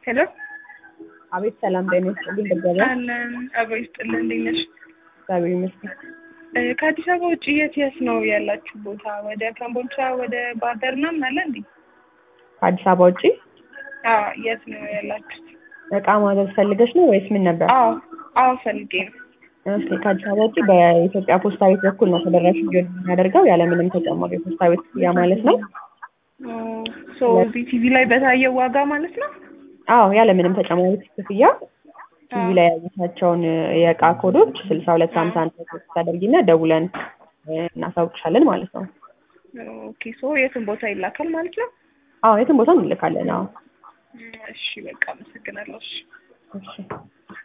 ሄሎ አቤት ሰላም ጤና ይስጥልኝ። ደበበ አለን አብሮ ይስጥልን። እንዴት ነሽ? እግዚአብሔር ይመስገን። እ ከአዲስ አበባ ውጭ የት የት ነው ያላችሁ ቦታ? ወደ ካምቦልቻ ወደ ባህር ዳር ምናምን አለ እንዴ? ከአዲስ አበባ ውጪ አዎ የት ነው ያላችሁት? እቃ ማዘዝ ፈልገሽ ነው ወይስ ምን ነበር? አዎ አዎ ፈልጌ ነው። እሺ ከአዲስ አበባ ውጪ በኢትዮጵያ ፖስታ ቤት በኩል ነው ተደራሽ እንዲሆን የምናደርገው ያለምንም ተጨማሪ የፖስታ ቤት ክፍያ ማለት ነው። ሶ እዚህ ቲቪ ላይ በታየው ዋጋ ማለት ነው? አዎ ያለምንም ተጨማሪ ክፍያ ቲቪ ላይ ያየሻቸውን የእቃ ኮዶች ስልሳ ሁለት ሀምሳ አንድ ሶስት ታደርጊና ደውለን እ እናሳውቅሻለን ማለት ነው። ኦኬ ሶ የትን ቦታ ይላካል ማለት ነው? አዎ የትም ቦታ እንልካለን። አዎ እሺ በቃ አመሰግናለሁ። እሺ እሺ